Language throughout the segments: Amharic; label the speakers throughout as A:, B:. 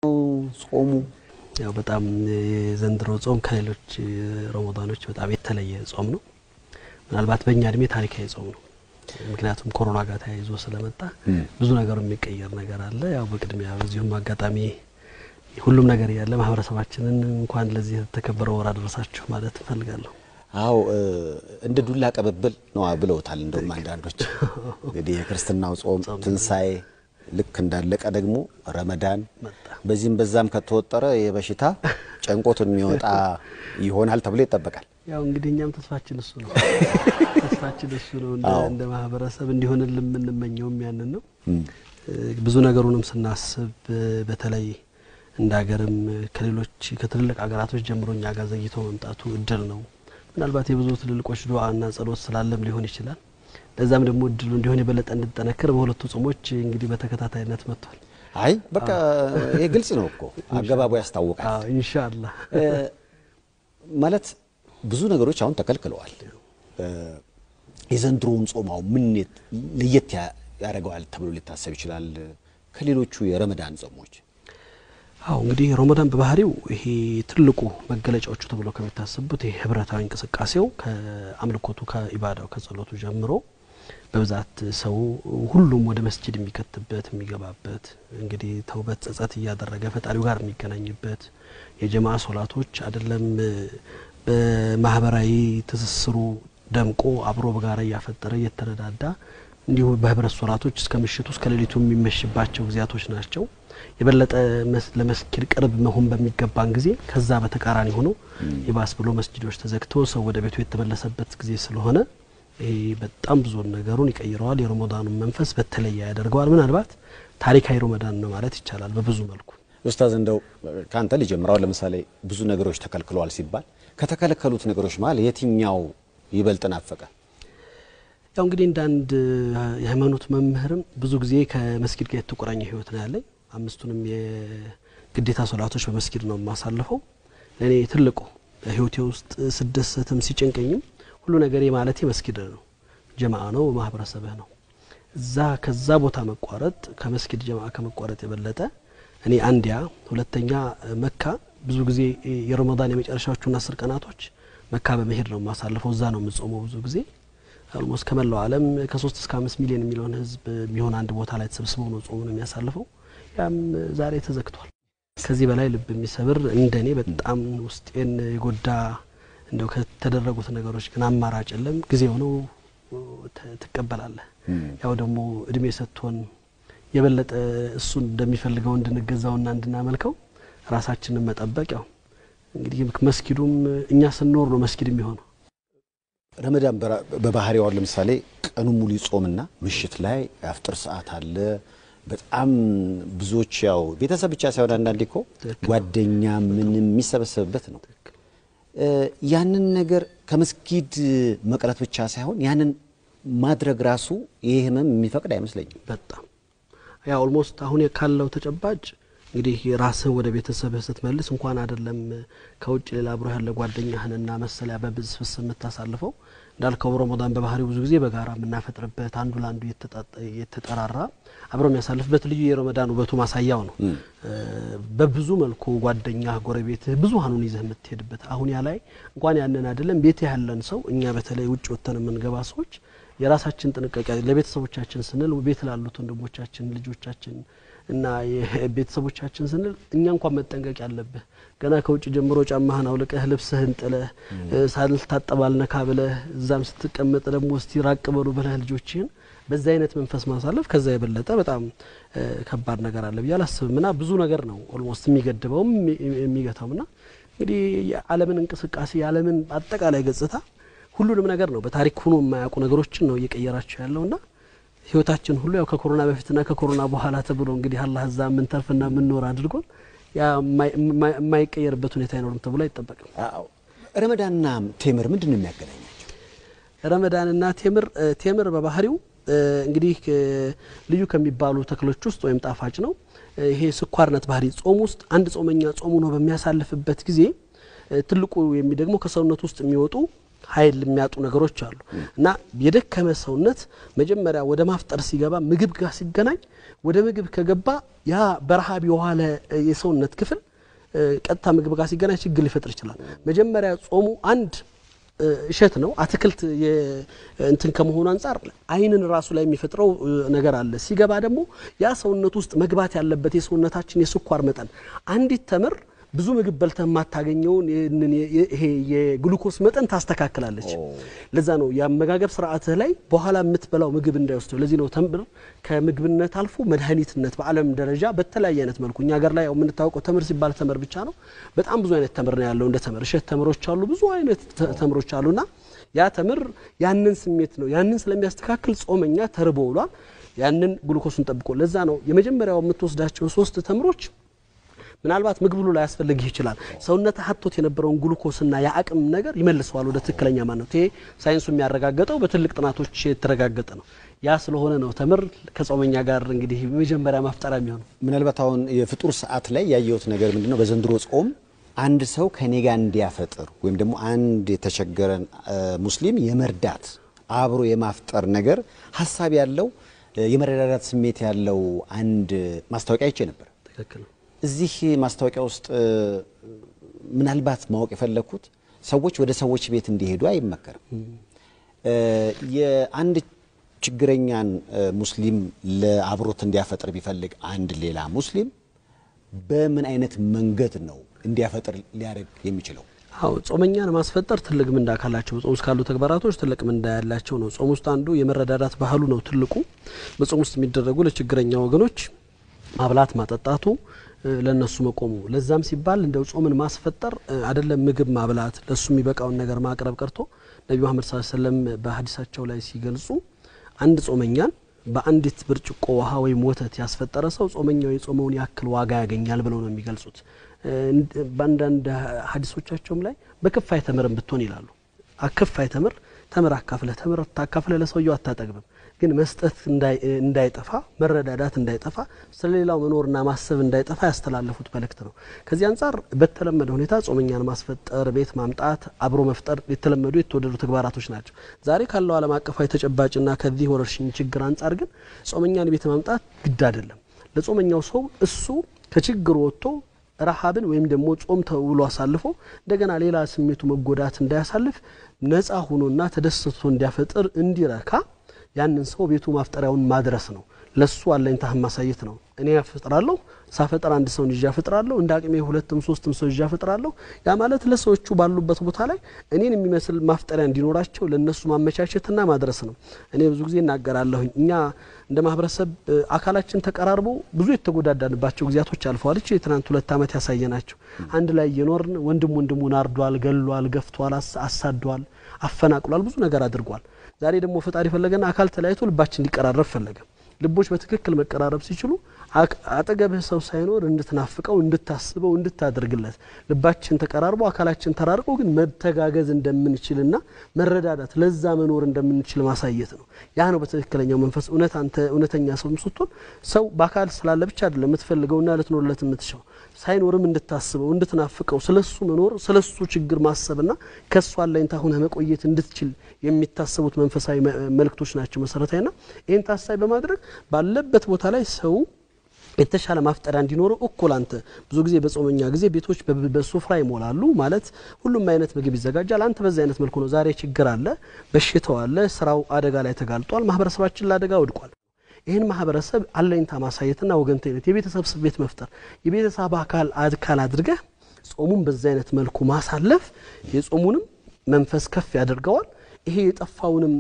A: ጾሙ
B: ያው በጣም የዘንድሮ ጾም ከሌሎች ረመዳኖች በጣም የተለየ ጾም ነው። ምናልባት በእኛ እድሜ ታሪካዊ ጾም ነው። ምክንያቱም ኮሮና ጋር ተያይዞ ስለመጣ ብዙ ነገሩ የሚቀየር ነገር አለ። ያው በቅድሚያ በዚሁም አጋጣሚ ሁሉም ነገር ያለ ማህበረሰባችንን እንኳን ለዚህ የተከበረ ወር አደረሳችሁ ማለት እፈልጋለሁ።
A: አዎ እንደ ዱላ ቀበብል ነው ብለውታል። እንደውም አንዳንዶች እንግዲህ የክርስትናው ጾም ትንሣኤ ልክ እንዳለቀ ደግሞ ረመዳን በዚህም በዛም ከተወጠረ የበሽታ ጨንቆት የሚወጣ ይሆናል ተብሎ ይጠበቃል።
B: ያው እንግዲህ እኛም ተስፋችን እሱ ነው። ተስፋችን እሱ ነው። እንደ ማህበረሰብ እንዲሆንልን የምንመኘውም ያንን ነው። ብዙ ነገሩንም ስናስብ በተለይ እንደ ሀገርም ከሌሎች ከትልልቅ ሀገራቶች ጀምሮ እኛ ጋር ዘግይቶ መምጣቱ እድል ነው። ምናልባት የብዙ ትልልቆች ዱዓና ጸሎት ስላለም ሊሆን ይችላል። ለዛም ደግሞ እድሉ እንዲሆን የበለጠ እንድጠነክር በሁለቱ ጾሞች እንግዲህ በተከታታይነት መጥቷል።
A: አይ በቃ ይሄ ግልጽ ነው እኮ አገባቡ ያስታውቃል።
B: ኢንሻአላህ
A: ማለት ብዙ ነገሮች አሁን ተከልክለዋል። የዘንድሮውን ጾም አሁን ምን ለየት ያደርገዋል ተብሎ ሊታሰብ ይችላል ከሌሎቹ የረመዳን ጾሞች?
B: አዎ እንግዲህ ረመዳን በባህሪው ይሄ ትልቁ መገለጫዎቹ ተብሎ ከሚታሰቡት ይሄ ህብረታዊ እንቅስቃሴው ከአምልኮቱ ከኢባዳው ከጸሎቱ ጀምሮ በብዛት ሰው ሁሉም ወደ መስጂድ የሚከትበት የሚገባበት እንግዲህ ተውበት ጸጸት እያደረገ ፈጣሪው ጋር የሚገናኝበት የጀማ ሶላቶች አይደለም በማህበራዊ ትስስሩ ደምቆ አብሮ በጋራ እያፈጠረ እየተረዳዳ እንዲሁ በህብረት ሶላቶች እስከ ምሽቱ እስከ ሌሊቱ የሚመሽባቸው ጊዜያቶች ናቸው። የበለጠ ለመስጊድ ቅርብ መሆን በሚገባን ጊዜ ከዛ በተቃራኒ ሆኖ ይባስ ብሎ መስጊዶች ተዘግቶ ሰው ወደ ቤቱ የተመለሰበት ጊዜ ስለሆነ ይሄ በጣም ብዙ ነገሩን ይቀይረዋል። የረመዳኑን መንፈስ በተለየ ያደርገዋል። ምናልባት ታሪካዊ ረመዳን ነው ማለት ይቻላል በብዙ መልኩ።
A: ኡስታዝ እንደው ከአንተ ሊጀምረው ለምሳሌ ብዙ ነገሮች ተከልክለዋል ሲባል ከተከለከሉት ነገሮች መሀል የትኛው ይበልጥ ናፈቀ?
B: ያው እንግዲህ እንደ አንድ የሃይማኖት መምህርም ብዙ ጊዜ ከመስጊድ ጋር የተቆራኘ ህይወት ነው ያለኝ። አምስቱንም የግዴታ ሶላቶች በመስጊድ ነው የማሳልፈው። ለእኔ ትልቁ ህይወቴ ውስጥ ስደሰትም ሲጨንቀኝም ሁሉ ነገር ማለቴ መስጊድ ነው፣ ጀማአ ነው፣ ማህበረሰብህ ነው። እዛ ከዛ ቦታ መቋረጥ ከመስጊድ ጀማአ ከመቋረጥ የበለጠ እኔ አንዲያ ሁለተኛ መካ ብዙ ጊዜ የረመዳን የመጨረሻዎቹን አስር ቀናቶች መካ በመሄድ ነው የማሳልፈው። እዛ ነው የምጾመው ብዙ ጊዜ ኦልሞስት ከመላው ዓለም ከሶስት እስከ አምስት ሚሊዮን የሚለውን ህዝብ የሚሆን አንድ ቦታ ላይ ተሰብስበው ነው ጾሙን የሚያሳልፈው። ያም ዛሬ ተዘግቷል። ከዚህ በላይ ልብ የሚሰብር እንደኔ በጣም ውስጤን የጎዳ እንደው ከተደረጉት ነገሮች ግን አማራጭ የለም። ጊዜው ነው ትቀበላለህ። ያው ደግሞ እድሜ ሰጥቶን የበለጠ እሱን እንደሚፈልገው እንድንገዛውና እንድናመልከው ራሳችንን መጠበቅ ያው እንግዲህ መስጊዱም እኛ ስንኖር ነው መስጊድ የሚሆነው።
A: ረመዳን በባህሪው ለምሳሌ ቀኑ ሙሉ ይጾምና ምሽት ላይ የአፍጥር ሰዓት አለ። በጣም ብዙዎች ያው ቤተሰብ ብቻ ሳይሆን አንዳንዴ እኮ ጓደኛ ምንም የሚሰበሰብበት ነው። ያንን ነገር ከመስጊድ መቅረት ብቻ ሳይሆን ያንን ማድረግ ራሱ ይህ ህመም የሚፈቅድ አይመስለኝም።
B: በጣም ያ ኦልሞስት አሁን ካለው ተጨባጭ እንግዲህ ራስህን ወደ ቤተሰብህ ስትመልስ እንኳን አይደለም ከውጭ ሌላ አብሮ ያለ ጓደኛህንና መሰሊያ በብስፍስ የምታሳልፈው እንዳልከው ረመዳን በባህሪው ብዙ ጊዜ በጋራ የምናፈጥርበት አንዱ ለአንዱ የተጠራራ አብሮ የሚያሳልፍበት ልዩ የረመዳን ውበቱ ማሳያው ነው። በብዙ መልኩ ጓደኛ፣ ጎረቤትህ ብዙሀኑን ይዘህ የምትሄድበት አሁን ያ ላይ እንኳን ያንን አይደለም ቤት ያለን ሰው እኛ በተለይ ውጭ ወጥተን የምንገባ ሰዎች የራሳችን ጥንቃቄ ለቤተሰቦቻችን ስንል ቤት ላሉት ወንድሞቻችን ልጆቻችን እና የቤተሰቦቻችን ስንል እኛ እንኳን መጠንቀቅ ያለብህ ገና ከውጭ ጀምሮ ጫማህን አውልቀህ ልብስህን ጥለህ ሳልታጠብ አልነካ ብለህ እዛም ስትቀመጥ ደግሞ እስቲ ራቅ በሉ ብለህ ልጆችህን በዛ አይነት መንፈስ ማሳለፍ ከዛ የበለጠ በጣም ከባድ ነገር አለ ብዬ አላስብም። ና ብዙ ነገር ነው ኦልሞስት የሚገድበውም የሚገታውም ና እንግዲህ የዓለምን እንቅስቃሴ የዓለምን አጠቃላይ ገጽታ ሁሉንም ነገር ነው በታሪክ ሆኖ የማያውቁ ነገሮችን ነው እየቀየራቸው ያለውና ህይወታችን ሁሉ ያው ከኮሮና በፊትና ከኮሮና በኋላ ተብሎ እንግዲህ አላህ እዛ የምንተርፍና የምንኖር አድርጎን ያ የማይቀየርበት ሁኔታ አይኖርም ተብሎ አይጠበቅም።
A: ረመዳንና ቴምር ምንድን ነው የሚያገናኛቸው?
B: ረመዳንና ቴምር ቴምር በባህሪው እንግዲህ ልዩ ከሚባሉ ተክሎች ውስጥ ወይም ጣፋጭ ነው። ይሄ ስኳርነት ባህሪ ጾም ውስጥ አንድ ጾመኛ ጾሙ ነው በሚያሳልፍበት ጊዜ ትልቁ የሚደግመው ከሰውነት ውስጥ የሚወጡ ኃይል የሚያጡ ነገሮች አሉ እና የደከመ ሰውነት መጀመሪያ ወደ ማፍጠር ሲገባ ምግብ ጋር ሲገናኝ ወደ ምግብ ከገባ ያ በረሃብ የዋለ የሰውነት ክፍል ቀጥታ ምግብ ጋር ሲገናኝ ችግር ሊፈጥር ይችላል። መጀመሪያ ጾሙ አንድ እሸት ነው፣ አትክልት እንትን ከመሆኑ አንጻር ዓይንን ራሱ ላይ የሚፈጥረው ነገር አለ። ሲገባ ደግሞ ያ ሰውነት ውስጥ መግባት ያለበት የሰውነታችን የስኳር መጠን አንዲት ተምር ብዙ ምግብ በልተህ የማታገኘውን ይሄ የግሉኮስ መጠን ታስተካክላለች። ለዛ ነው የአመጋገብ ስርዓትህ ላይ በኋላ የምትበላው ምግብ እንዳይወስደው። ለዚህ ነው ተምር ከምግብነት አልፎ መድኃኒትነት በዓለም ደረጃ በተለያየ አይነት መልኩ እኛ ሀገር ላይ ያው የምንታወቀው ተምር ሲባል ተምር ብቻ ነው። በጣም ብዙ አይነት ተምር ነው ያለው። እንደ ተምር እሸት ተምሮች አሉ፣ ብዙ አይነት ተምሮች አሉና ያ ተምር ያንን ስሜት ነው ያንን ስለሚያስተካክል ጾመኛ ተርቦ ውሏል። ያንን ግሉኮሱን ጠብቆ ለዛ ነው የመጀመሪያው የምትወስዳቸው ሶስት ተምሮች ምናልባት ምግብ ሁሉ ላያስፈልግህ ይችላል። ሰውነት ሀቶት የነበረውን ግሉኮስና የአቅም ነገር ይመልሰዋል ወደ ትክክለኛ ማንነት። ይሄ ሳይንሱ የሚያረጋገጠው በትልቅ ጥናቶች የተረጋገጠ ነው። ያ ስለሆነ ነው ተምር ከጾመኛ ጋር እንግዲህ የመጀመሪያ ማፍጠሪያ የሚሆነው።
A: ምናልባት አሁን የፍጡር ሰዓት ላይ ያየሁት ነገር ምንድን ነው? በዘንድሮ ጾም አንድ ሰው ከኔ ጋር እንዲያፈጥር ወይም ደግሞ አንድ የተቸገረን ሙስሊም የመርዳት አብሮ የማፍጠር ነገር ሀሳብ ያለው የመረዳዳት ስሜት ያለው አንድ ማስታወቂያ አይቼ ነበር።
B: ትክክል ነው።
A: እዚህ ማስታወቂያ ውስጥ ምናልባት ማወቅ የፈለግኩት ሰዎች ወደ ሰዎች ቤት እንዲሄዱ አይመከርም። የአንድ ችግረኛን ሙስሊም ለአብሮት እንዲያፈጥር ቢፈልግ አንድ ሌላ ሙስሊም በምን አይነት መንገድ ነው እንዲያፈጥር ሊያደርግ የሚችለው?
B: አዎ ጾመኛን ማስፈጠር ትልቅ ምንዳ ካላቸው ጾም ውስጥ ካሉ ተግባራቶች ትልቅ ምንዳ ያላቸው ነው። ጾም ውስጥ አንዱ የመረዳዳት ባህሉ ነው። ትልቁ በጾም ውስጥ የሚደረጉ ለችግረኛ ወገኖች ማብላት ማጠጣቱ ለነሱ መቆሙ ለዛም ሲባል እንደው ጾምን ማስፈጠር አይደለም ምግብ ማብላት ለሱ የሚበቃውን ነገር ማቅረብ ቀርቶ ነቢ መሐመድ ሰለላሁ ዐለይሂ ወሰለም በሀዲሳቸው ላይ ሲገልጹ አንድ ጾመኛን በአንዲት ብርጭቆ ውሃ ወይም ወተት ያስፈጠረ ሰው ጾመኛው የጾመውን ያክል ዋጋ ያገኛል ብለው ነው የሚገልጹት። በአንዳንድ ሀዲሶቻቸውም ላይ በክፋይ ተምርን ብትሆን ይላሉ። አክፋይ ተምር ተምር አካፍለህ ተምር ታካፍለህ ለሰውየው አታጠግብም። ግን መስጠት እንዳይጠፋ መረዳዳት እንዳይጠፋ ስለሌላው መኖርና ማሰብ እንዳይጠፋ ያስተላለፉት መልእክት ነው። ከዚህ አንጻር በተለመደ ሁኔታ ጾመኛን ማስፈጠር፣ ቤት ማምጣት፣ አብሮ መፍጠር የተለመዱ የተወደዱ ተግባራቶች ናቸው። ዛሬ ካለው ዓለም አቀፋዊ ተጨባጭና ከዚህ ወረርሽኝ ችግር አንጻር ግን ጾመኛን ቤት ማምጣት ግድ አይደለም። ለጾመኛው ሰው እሱ ከችግሩ ወጥቶ ረሃብን ወይም ደግሞ ጾም ተውሎ አሳልፎ እንደገና ሌላ ስሜቱ መጎዳት እንዳያሳልፍ ነፃ ሆኖና ተደስቶ እንዲያፈጥር እንዲረካ ያንን ሰው ቤቱ ማፍጠሪያውን ማድረስ ነው። ለሱ አለኝታህን ማሳየት ነው። እኔ ያፈጥራለሁ፣ ሳፈጥር አንድ ሰውን ይዤ አፈጥራለሁ፣ እንደ አቅሜ ሁለትም ሶስትም ሰው ይዤ አፈጥራለሁ። ያ ማለት ለሰዎቹ ባሉበት ቦታ ላይ እኔን የሚመስል ማፍጠሪያ እንዲኖራቸው ለነሱ ማመቻቸትና ማድረስ ነው። እኔ ብዙ ጊዜ እናገራለሁኝ እኛ እንደ ማህበረሰብ አካላችን ተቀራርቦ ብዙ የተጎዳዳንባቸው ጊዜያቶች አልፈዋል። እቺ የትናንት ሁለት ዓመት ያሳየናቸው አንድ ላይ እየኖርን ወንድም ወንድሙን አርዷል፣ ገሏል፣ ገፍቷል፣ አሳዷል፣ አፈናቅሏል፣ ብዙ ነገር አድርጓል። ዛሬ ደግሞ ፈጣሪ ፈለገና አካል ተለያይቶ ልባችን ሊቀራረብ ፈለገ። ልቦች በትክክል መቀራረብ ሲችሉ አጠገብህ ሰው ሳይኖር እንድትናፍቀው፣ እንድታስበው፣ እንድታደርግለት ልባችን ተቀራርቦ አካላችን ተራርቆ ግን መተጋገዝ እንደምንችልና መረዳዳት ለዛ መኖር እንደምንችል ማሳየት ነው። ያ ነው በትክክለኛው መንፈስ እውነት አንተ እውነተኛ ሰው ስትሆን ሰው በአካል ስላለ ብቻ አይደለም የምትፈልገውና ልትኖርለት የምትሻው ሳይኖርም እንድታስበው እንድትናፍቀው ስለሱ መኖር ስለሱ ችግር ማሰብና ከሱ አለኝታ ሆነህ መቆየት እንድትችል የሚታሰቡት መንፈሳዊ መልእክቶች ናቸው መሰረታዊና ይህን ታሳቢ በማድረግ ባለበት ቦታ ላይ ሰው የተሻለ ማፍጠሪያ እንዲኖረው እኩል አንተ ብዙ ጊዜ በጾመኛ ጊዜ ቤቶች በሱፍራ ይሞላሉ። ማለት ሁሉም አይነት ምግብ ይዘጋጃል። አንተ በዚህ አይነት መልኩ ነው። ዛሬ ችግር አለ፣ በሽታው አለ፣ ስራው አደጋ ላይ ተጋልጧል፣ ማህበረሰባችን ለአደጋ ወድቋል። ይህን ማህበረሰብ አለኝታ ማሳየትና ወገንተኝነት የቤተሰብ ስሜት መፍጠር የቤተሰብ አካል አካል አድርገህ ጾሙን በዚህ አይነት መልኩ ማሳለፍ የጾሙንም መንፈስ ከፍ ያደርገዋል። ይሄ የጠፋውንም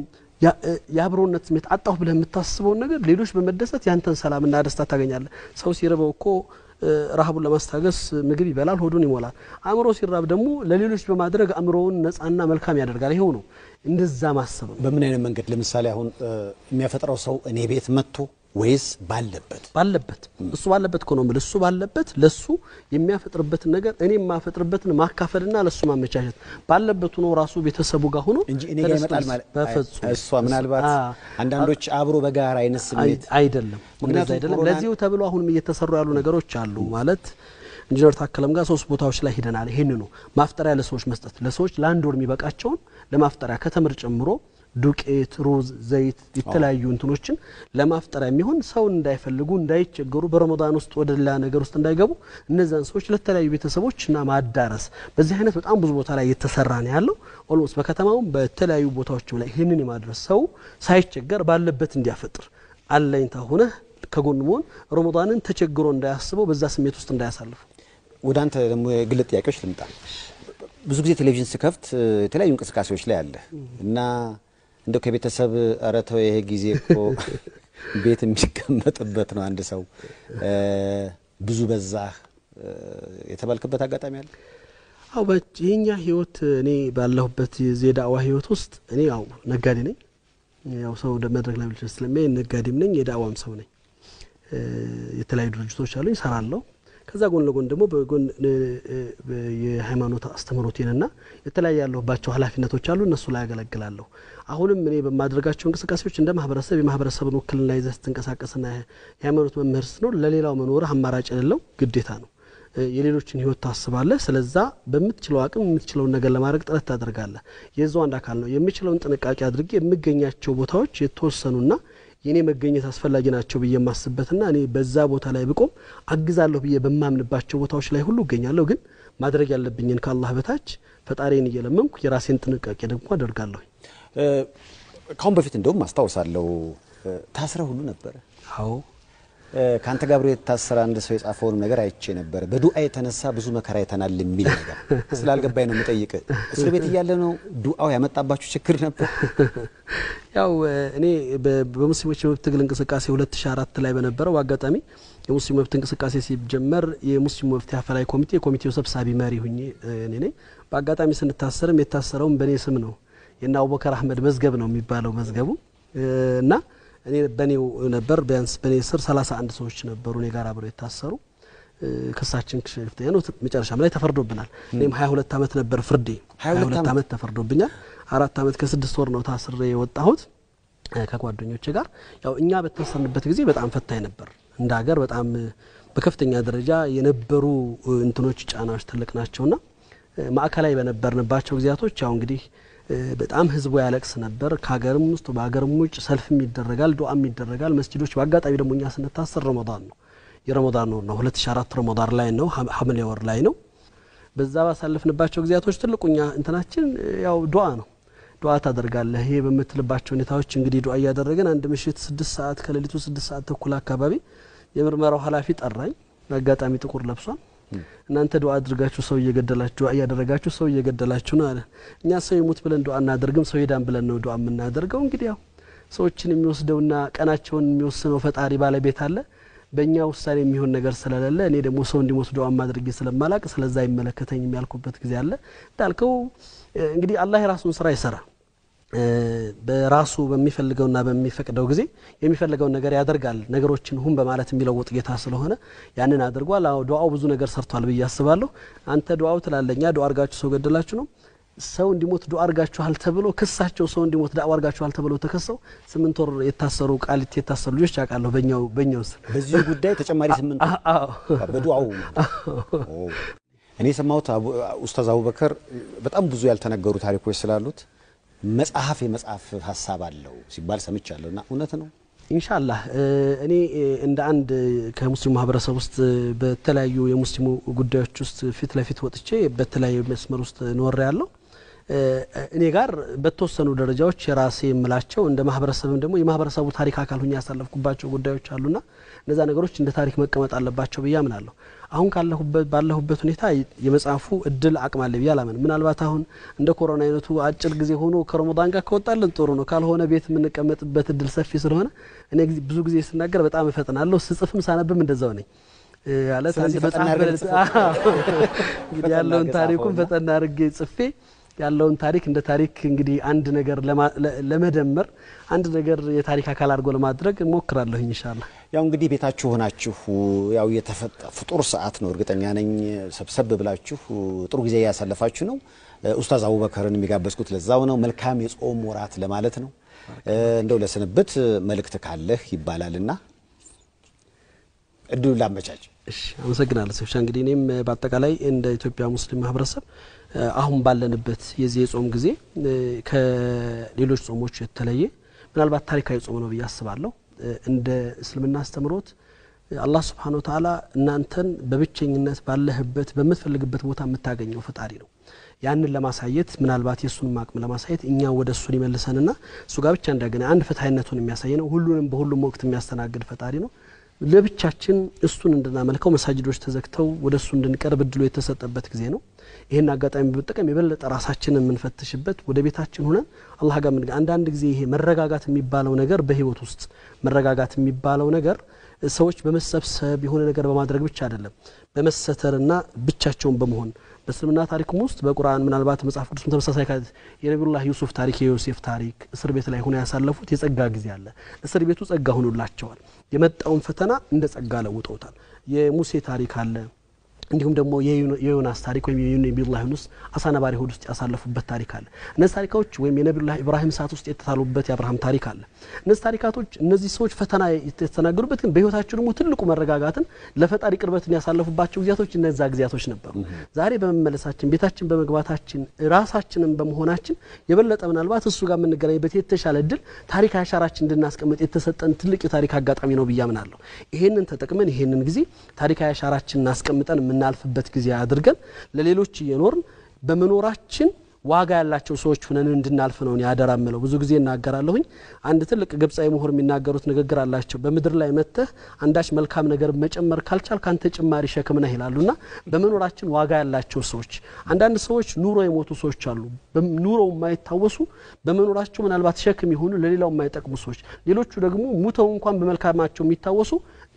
B: የአብሮነት ስሜት አጣሁ ብለህ የምታስበውን ነገር ሌሎች በመደሰት ያንተን ሰላምና ደስታ ታገኛለህ። ሰው ሲርበው እኮ ረሃቡን ለማስታገስ ምግብ ይበላል፣ ሆዱን ይሞላል። አእምሮ ሲራብ ደግሞ ለሌሎች በማድረግ አእምሮውን ነጻና መልካም ያደርጋል። ይሄው ነው እንደዛ ማሰብ ነው።
A: በምን አይነት መንገድ ለምሳሌ አሁን የሚያፈጥረው ሰው እኔ ቤት መጥቶ ወይስ ባለበት
B: ባለበት እሱ ባለበት እኮ ነው የምልህ። እሱ ባለበት ለሱ የሚያፈጥርበትን ነገር እኔ የማፈጥርበትን ማካፈልና ለሱ ማመቻቸት ባለበት ሆኖ ራሱ ቤተሰቡ ጋር ሆኖ
A: እንጂ እኔ ጋር ይመጣል ማለት
B: በፍጹም
A: እሷ ምናልባት አንዳንዶች አብሮ በጋራ አይነት ስሜት
B: አይደለም። እንደዛ አይደለም። ለዚሁ ተብሎ አሁንም እየተሰሩ ያሉ ነገሮች አሉ ማለት ኢንጂነር ታከለም ጋር ሶስት ቦታዎች ላይ ሂደናል። ይህን ነው ማፍጠሪያ ለሰዎች መስጠት ለሰዎች ለአንድ ወር የሚበቃቸውን ለማፍጠሪያ ከተምር ጨምሮ ዱቄት፣ ሩዝ፣ ዘይት የተለያዩ እንትኖችን ለማፍጠሪያ የሚሆን ሰውን እንዳይፈልጉ እንዳይቸገሩ በረመዳን ውስጥ ወደ ሌላ ነገር ውስጥ እንዳይገቡ እነዛን ሰዎች ለተለያዩ ቤተሰቦች እና ማዳረስ በዚህ አይነት በጣም ብዙ ቦታ ላይ እየተሰራ ነው ያለው። ኦልሞስት በከተማውም በተለያዩ ቦታዎችም ላይ ይህንን የማድረስ ሰው ሳይቸገር ባለበት እንዲያፈጥር አለኝታ ሆነህ ከጎን መሆን ረመዳንን ተቸግሮ እንዳያስበው በዛ ስሜት ውስጥ እንዳያሳልፉ።
A: ወደ አንተ ደግሞ የግል ጥያቄዎች ልምጣ። ብዙ ጊዜ ቴሌቪዥን ስከፍት የተለያዩ እንቅስቃሴዎች ላይ አለ እና እንደው ከቤተሰብ ኧረ ተው ይሄ ጊዜ እኮ ቤት የሚቀመጥበት ነው አንድ ሰው ብዙ በዛህ የተባልክበት አጋጣሚ አለ?
B: አው የኛ ህይወት እኔ ባለሁበት የዳዋ ህይወት ውስጥ እኔ ያው ነጋዴ ነኝ። ያው ሰው ወደ መድረክ ላይ ብቻ ስለሚያይ ነጋዴም ነኝ፣ የዳዋም ሰው ነኝ። የተለያዩ ድርጅቶች አሉኝ፣ እሰራለሁ። ከዛ ጎን ለጎን ደግሞ በጎን የሃይማኖት አስተምህሮቴንና የተለያዩ ያለሁባቸው ኃላፊነቶች አሉ እነሱ ላይ ያገለግላለሁ። አሁንም እኔ በማድረጋቸው እንቅስቃሴዎች እንደ ማህበረሰብ የማህበረሰብን ውክልና ይዘህ ስትንቀሳቀስና የሃይማኖት መምህር ስትኖር ለሌላው መኖርህ አማራጭ የሌለው ግዴታ ነው። የሌሎችን ህይወት ታስባለህ። ስለዛ በምትችለው አቅም የምትችለውን ነገር ለማድረግ ጥረት ታደርጋለህ። የዛው አንድ አካል ነው። የምችለውን ጥንቃቄ አድርጌ የምገኛቸው ቦታዎች የተወሰኑና የኔ መገኘት አስፈላጊ ናቸው ብዬ የማስበትና እኔ በዛ ቦታ ላይ ብቆም አግዛለሁ ብዬ በማምንባቸው ቦታዎች ላይ ሁሉ እገኛለሁ። ግን ማድረግ ያለብኝን ከአላህ በታች ፈጣሪን እየለመንኩ የራሴን ጥንቃቄ ደግሞ አደርጋለሁ።
A: ካሁን በፊት እንደውም አስታውሳለሁ ታስረ ሁሉ ነበረ።
B: አዎ
A: ከአንተ ጋር አብሮ የታሰረ አንድ ሰው የጻፈውንም ነገር አይቼ ነበረ። በዱዓ የተነሳ ብዙ መከራ አይተናል የሚል ነገር ስላልገባኝ ነው የምጠይቅ። እስር ቤት እያለ ነው ዱዓው ያመጣባችሁ ችግር ነበር?
B: ያው እኔ በሙስሊሞች የመብት ትግል እንቅስቃሴ 2004 ላይ በነበረው አጋጣሚ የሙስሊም መብት እንቅስቃሴ ሲጀመር የሙስሊም መብት አፈላላይ ኮሚቴ የኮሚቴው ሰብሳቢ መሪ ሁኜ እኔ ነኝ። በአጋጣሚ ስንታሰርም የታሰረውም በእኔ ስም ነው። የእነ አቡበከር አህመድ መዝገብ ነው የሚባለው መዝገቡ እና እኔ በኔው ነበር። ቢያንስ በኔ ስር 31 ሰዎች ነበሩ እኔ ጋር አብረው የታሰሩ። ክሳችን ከፍተኛ ነው። መጨረሻም ላይ ተፈርዶብናል። እኔም 22 ዓመት ነበር ፍርዴ። 22 ዓመት ተፈርዶብኛል። አራት ዓመት ከስድስት ወር ነው ታስሬ የወጣሁት ከጓደኞች ጋር። ያው እኛ በታሰርንበት ጊዜ በጣም ፈታኝ ነበር። እንደ ሀገር በጣም በከፍተኛ ደረጃ የነበሩ እንትኖች ጫናዎች ትልቅ ናቸውና ማዕከላዊ በነበርንባቸው ጊዜያቶች ያው እንግዲህ በጣም ህዝቡ ያለቅስ ነበር። ከሀገርም ውስጥ በሀገርም ውጭ ሰልፍም ይደረጋል፣ ዱዓም ይደረጋል። መስጂዶች በአጋጣሚ ደግሞ እኛ ስንታሰር ረመዳን ነው የረመዳን ወር ነው 2004 ረመዳን ላይ ነው ሐምሌ ወር ላይ ነው። በዛ ባሳለፍንባቸው ጊዜያቶች ትልቁኛ እንትናችን ያው ዱዓ ነው። ዱዓ ታደርጋለህ። ይሄ በምትልባቸው ሁኔታዎች እንግዲህ ዱዓ እያደረገን አንድ ምሽት ስድስት ሰዓት ከሌሊቱ ስድስት ሰዓት ተኩል አካባቢ የምርመራው ኃላፊ ጠራኝ። በአጋጣሚ ጥቁር ለብሷል። እናንተ ዱዓ አድርጋችሁ ሰው እየገደላችሁ ዱዓ እያደረጋችሁ ሰው እየገደላችሁ ነው አለ። እኛ ሰው ይሙት ብለን ዱዓ እናደርግም፣ ሰው ይዳን ብለን ነው ዱዓ የምናደርገው። እንግዲህ ያው ሰዎችን የሚወስደውና ቀናቸውን የሚወስነው ፈጣሪ ባለቤት አለ። በእኛ ውሳኔ የሚሆን ነገር ስለሌለ እኔ ደግሞ ሰው እንዲሞት ዱዓ ማድረግ ስለማላቅ ስለዛ አይመለከተኝም ያልኩበት ጊዜ አለ። እንዳልከው እንግዲህ አላህ የራሱን ስራ ይሰራ በራሱ በሚፈልገውና በሚፈቅደው ጊዜ የሚፈልገውን ነገር ያደርጋል። ነገሮችን ሁን በማለት የሚለውጥ ጌታ ስለሆነ ያንን አድርጓል። አዎ ዱዓው ብዙ ነገር ሰርቷል ብዬ አስባለሁ። አንተ ዱዓው ትላለኛ ዱዓ አርጋችሁ ሰው ገደላችሁ ነው ሰው እንዲሞት ዱዓ አርጋችኋል ተብሎ ክሳቸው ሰው እንዲሞት ዳዋ አርጋችኋል ተብሎ ተከሰው ስምንት ወር የታሰሩ ቃሊቲ የታሰሩ ልጆች አውቃለሁ። በኛው በኛው ስር
A: በዚህ ጉዳይ ተጨማሪ ስምንት ወር በዱዓው እኔ የሰማሁት ኡስታዝ አቡበከር በጣም ብዙ ያልተነገሩ ታሪኮች ስላሉት መጽሐፍ የመጽሐፍ ሀሳብ አለው ሲባል ሰምቻለሁ እና እውነት ነው?
B: ኢንሻአላህ እኔ እንደ አንድ ከሙስሊሙ ማህበረሰብ ውስጥ በተለያዩ የሙስሊሙ ጉዳዮች ውስጥ ፊት ለፊት ወጥቼ በተለያዩ መስመር ውስጥ ኖሬ ያለው እኔ ጋር በተወሰኑ ደረጃዎች የራሴ የምላቸው እንደ ማህበረሰብም ደግሞ የማህበረሰቡ ታሪክ አካል ሁኜ ያሳለፍኩባቸው ጉዳዮች አሉና እነዛ ነገሮች እንደ ታሪክ መቀመጥ አለባቸው ብዬ አምናለሁ። አሁን ካለሁበት ባለሁበት ሁኔታ የመጽሐፉ እድል አቅም አለ ብዬ አላምን። ምናልባት አሁን እንደ ኮሮና አይነቱ አጭር ጊዜ ሆኖ ከረመዳን ጋር ከወጣልን ጥሩ ነው። ካልሆነ ቤት የምንቀመጥበት እድል ሰፊ ስለሆነ እኔ ብዙ ጊዜ ስናገር በጣም እፈጥናለሁ። ስጽፍም ሳነብም እንደዛው ነኝ። ማለት አንድ መጽሐፍ እንግዲህ ያለውን ታሪኩን ፈጠና አድርጌ ጽፌ ያለውን ታሪክ እንደ ታሪክ እንግዲህ አንድ ነገር ለመደመር አንድ ነገር የታሪክ አካል አድርጎ ለማድረግ እሞክራለሁ ኢንሻአላህ።
A: ያው እንግዲህ ቤታችሁ ሆናችሁ ያው የተፈጠ ፍጡር ሰዓት ነው። እርግጠኛ ነኝ ሰብሰብ ብላችሁ ጥሩ ጊዜ እያሳለፋችሁ ነው። ኡስታዝ አቡበከርን የሚጋበዝኩት ለዛው ነው። መልካም የጾም ወራት ለማለት ነው። እንደው ለስንብት መልእክት ካለህ ይባላልና እድሉን ላመቻች።
B: እሺ አመሰግናለሁ ሰብሻ። እንግዲህ እኔም በአጠቃላይ እንደ ኢትዮጵያ ሙስሊም ማህበረሰብ አሁን ባለንበት የዚህ የጾም ጊዜ ከሌሎች ጾሞች የተለየ ምናልባት ታሪካዊ ጾም ነው ብዬ አስባለሁ። እንደ እስልምና አስተምሮት አላህ ስብሓነ ወተዓላ እናንተን በብቸኝነት ባለህበት በምትፈልግበት ቦታ የምታገኘው ፈጣሪ ነው። ያንን ለማሳየት ምናልባት የእሱንም አቅም ለማሳየት እኛ ወደ እሱ ሊመልሰንና እሱ ጋር ብቻ እንዳገኘ አንድ ፍትሀይነቱን የሚያሳይ ነው። ሁሉንም በሁሉም ወቅት የሚያስተናግድ ፈጣሪ ነው። ለብቻችን እሱን እንድናመልከው መሳጅዶች ተዘግተው ወደ እሱ እንድንቀርብ እድሉ የተሰጠበት ጊዜ ነው። ይህን አጋጣሚ በመጠቀም የበለጠ ራሳችንን የምንፈትሽበት ወደ ቤታችን ሁነን አላህ ጋር ምን አንዳንድ ጊዜ ይሄ መረጋጋት የሚባለው ነገር በህይወት ውስጥ መረጋጋት የሚባለው ነገር ሰዎች በመሰብሰብ የሆነ ነገር በማድረግ ብቻ አይደለም፣ በመሰተርና ብቻቸውን በመሆን በእስልምና ታሪክም ውስጥ በቁርአን ምናልባት መጽሐፍ ቅዱስም ተመሳሳይ የነቢዩላህ ዩሱፍ ታሪክ የዮሴፍ ታሪክ እስር ቤት ላይ ሆነ ያሳለፉት የጸጋ ጊዜ አለ። እስር ቤቱ ጸጋ ሆኖላቸዋል። የመጣውን ፈተና እንደ ጸጋ ለውጠውታል። የሙሴ ታሪክ አለ። እንዲሁም ደግሞ የዮናስ ታሪክ ወይም የነቢዩላህ ዩኑስ አሳ ነባሪ ሆድ ውስጥ ያሳለፉበት ታሪክ አለ። እነዚህ ታሪካዎች ወይም የነቢዩላህ ኢብራሂም እሳት ውስጥ የተታሉበት የአብርሃም ታሪክ አለ። እነዚህ ታሪካቶች እነዚህ ሰዎች ፈተና የተናገሩበት ግን በህይወታቸው ደግሞ ትልቁ መረጋጋትን ለፈጣሪ ቅርበትን ያሳለፉባቸው ጊዜያቶች እነዛ ጊዜያቶች ነበሩ። ዛሬ በመመለሳችን ቤታችን በመግባታችን ራሳችንን በመሆናችን የበለጠ ምናልባት እሱ ጋር የምንገናኝበት የተሻለ እድል ታሪክ አሻራችን እንድናስቀምጥ የተሰጠን ትልቅ የታሪክ አጋጣሚ ነው ብዬ አምናለሁ። ይሄንን ተጠቅመን ይሄንን ጊዜ ታሪካዊ አሻራችንን አስቀምጠን የምናልፍበት ጊዜ አድርገን ለሌሎች እየኖርን በመኖራችን ዋጋ ያላቸው ሰዎች ሁነን እንድናልፍ ነው ያደራ ምለው። ብዙ ጊዜ እናገራለሁኝ። አንድ ትልቅ ግብፃዊ ምሁር የሚናገሩት ንግግር አላቸው። በምድር ላይ መጥተህ አንዳች መልካም ነገር መጨመር ካልቻል ካንተ ጭማሪ ሸክም ነህ ይላሉና በመኖራችን ዋጋ ያላቸው ሰዎች፣ አንዳንድ ሰዎች ኑሮ የሞቱ ሰዎች አሉ። ኑሮው የማይታወሱ በመኖራቸው ምናልባት ሸክም የሆኑ ለሌላው የማይጠቅሙ ሰዎች፣ ሌሎቹ ደግሞ ሙተው እንኳን በመልካማቸው የሚታወሱ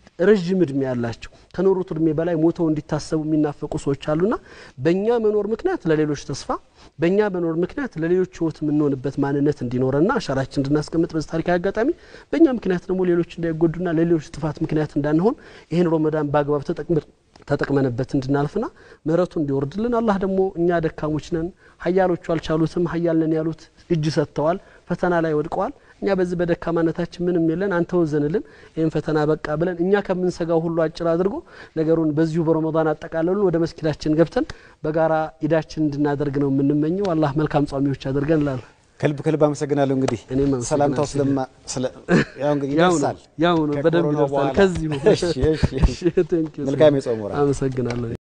B: ረዥም እድሜ ያላቸው ከኖሩት እድሜ በላይ ሞተው እንዲታሰቡ የሚናፈቁ ሰዎች አሉና በእኛ መኖር ምክንያት ለሌሎች ተስፋ በእኛ መኖር ምክንያት ለሌሎች ሕይወት የምንሆንበት ማንነት እንዲኖረና አሻራችን እንድናስቀምጥ በዚህ ታሪካዊ አጋጣሚ በእኛ ምክንያት ደግሞ ሌሎች እንዳይጎዱና ለሌሎች ጥፋት ምክንያት እንዳንሆን ይህን ሮመዳን በአግባብ ተጠቅመንበት እንድናልፍና ምሕረቱ እንዲወርድልን አላህ ደግሞ እኛ ደካሞች ነን፣ ሀያሎቹ አልቻሉትም፣ ሀያል ነን ያሉት እጅ ሰጥተዋል፣ ፈተና ላይ ወድቀዋል። እኛ በዚህ በደካማነታችን ምንም የለን፣ አንተ ወዘንልን፣ ይህን ፈተና በቃ ብለን እኛ ከምንሰጋው ሁሉ አጭር አድርጎ ነገሩን በዚሁ በረመዳን አጠቃለሉን ወደ መስጊዳችን ገብተን በጋራ ኢዳችን እንድናደርግ ነው የምንመኘው። አላህ መልካም ጿሚዎች አድርገን ላል
A: ከልብ ከልብ አመሰግናለሁ። እንግዲህ
B: እኔም
A: ሰላምታው ስለማ ያው እንግዲህ ይደርሳል
B: ያው ነው በደንብ ይደርሳል። ከዚሁ
A: መልካም የጾም ወራት
B: አመሰግናለሁ።